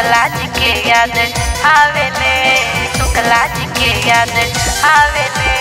शुक्ला जी के याद आवेले शुक्ला जी के याद आवेले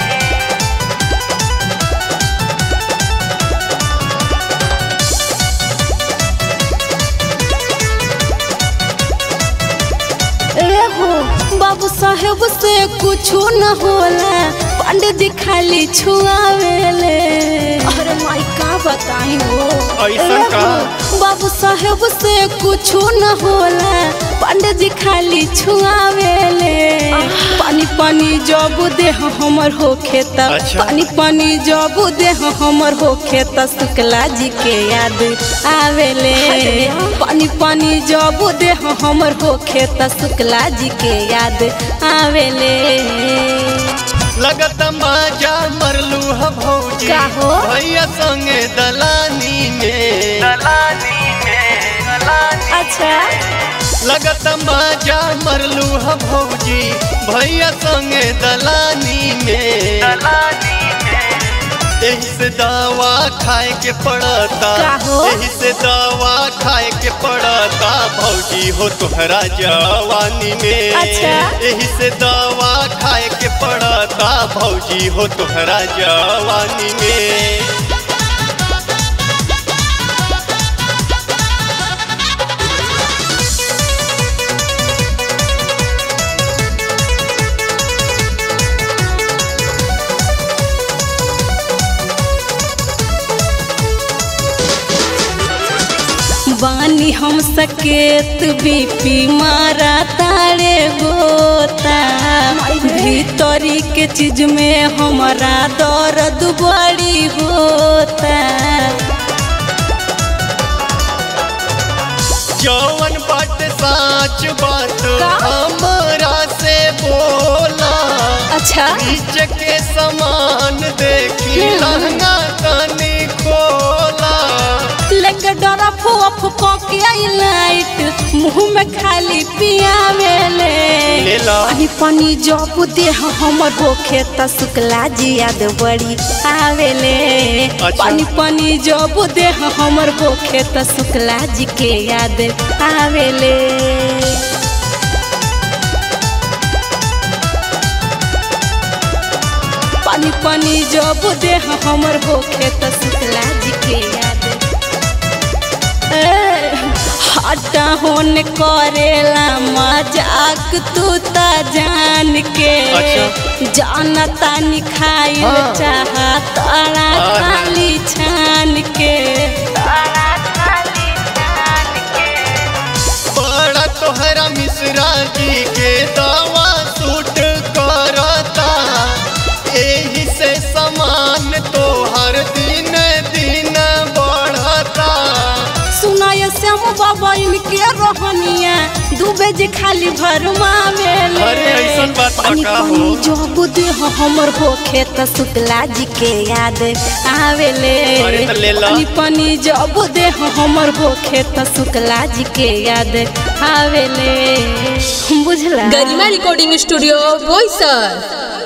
एहो बाबू साहेब से कुछो न होला पंडित जी खाली छुआवेले अरे माई का बताई हो ऐसन का? एहो, बाबू साहेब से कुछो न होला पंडित जी खाली छुआवेले पानी पानी जब देह हमर हो खेत अच्छा। पानी पानी जब देह हमर हो खेत शुक्ला जी के याद आवेले पानी पानी जब देह हमर हो खेत शुक्ला जी के याद आवेले लगत मजा मरलू ह भौजी का हो? भैया संगे दलानी में दलानी में दलानी अच्छा लगत मजा मरलू ह भौजी भैया संगे दलानी में दलानी एही से दवा खाए के पड़ता का हो? एही से दवा खाए के पड़ता भौजी हो तोहरा जवानी में अच्छा। एही से दवा खाए के पड़ता भौजी हो तोहरा जवानी में बानी हम सकेत बीपी मारा तारे गोता भीतरी के चीज में हमारा दर्द बड़ी होता जौवन बात साच बात का? हमरा से बोला अच्छा नीचे के समान देखी हम्म। लहंगा तनी खोला लेके डरा फुआ फुको के आई लाइट मुंह में खाली पियावेले ले ला। पानी पानी जब देह हमर होखे त शुक्ला जी याद बड़ी आवेले अच्छा। पानी पानी जब देह हमर होखे त शुक्ला जी के याद आवेले पानी पानी जब देह हमर होखे त शुक्ला जी के याद ए, हटा होन करेला मजाक तू ता जान के अच्छा। जाना तानी खाइल हाँ। चाहा तारा हाँ। खाली छान के तारा खाली जान के बड़ा तोहरा मिश्रा जी के दवा सूट करता एही से समान तोहर दिन दिन बढ़ता सुनाय श्याम बाबा इनके रोहनिया डूबे जे खाली भरमावेले अरे ऐसन बात बा पानी का हो? पानी जब देह हमर होखे त शुक्ला जी के याद आवेले अरे त ले ला। पानी पानी जब देह हमर होखे त शुक्ला जी के याद आवेले बुझला गरिमा रिकॉर्डिंग स्टूडियो बोईसर